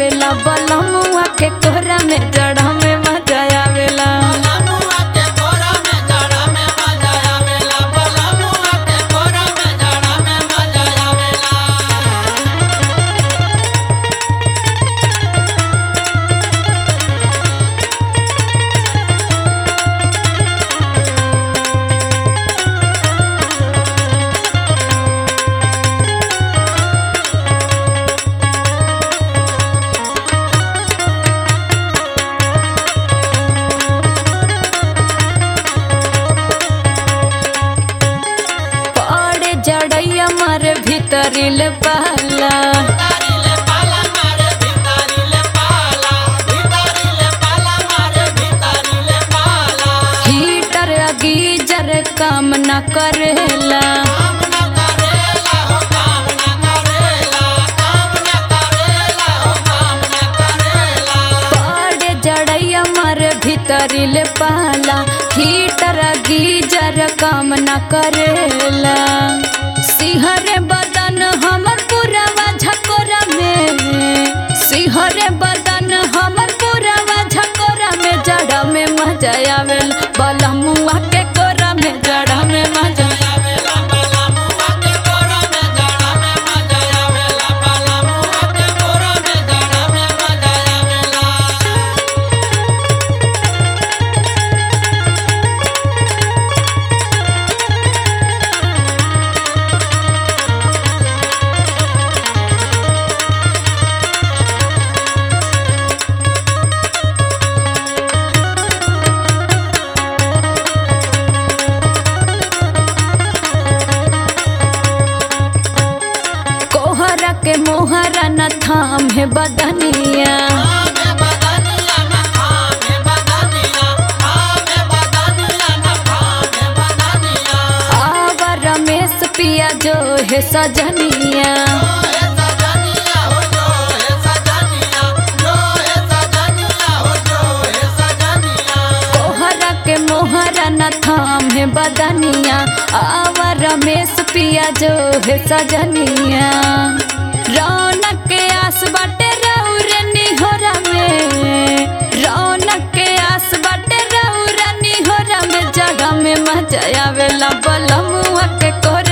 आवेला बलमुआ के कोहरा में जड़ा में मजा आवेला बलमुआ के कोरा में जड़ा में मजा आवेला बलमुआ के कोरा में जड़ा में मजा आवेला पड़े जड़ैया मारे भीतरिल पाला भितारिले पाला मारे भितारिले पाला भितारिले पाला मारे भितारिले पाला हीटर गीजर काम न करेला काम न करेला हो काम न करेला काम न करेला हो काम न करेला पड़े जड़ैया मारे भीतरिल पाला हीटर गीजर काम न करेला सिहरे बदन हमर पुरवा झकोरा में सिहरे बदन हमर पुरवा झकोरा में जड़ा में मजा आवेल बलमुआ के कोरा में जड़ा में मजा आवेला बलमुआ के कोरा में जड़ा में मजा आवेला बलमुआ के कोरा में जड़ा में मजा आवेला कोहरा के मोहरा न थाम है बदनिया आमे बदनिया न खामे बदनिया आमे बदनिया न खामे बदनिया आवा रमेश पिया जो है सजनिया जो है सजनिया हो जो है सजनिया जो है सजनिया हो जो है सजनिया कोहरा के मोहरा न थाम है बदनिया आवा रमेश पिया जो है सजनिया रौनक के आस बाटे रौरे निहोरा में रौनक के आस बाटे रौरा निहोरा में जगह में मजा आवेला बलमुआ के कोहरा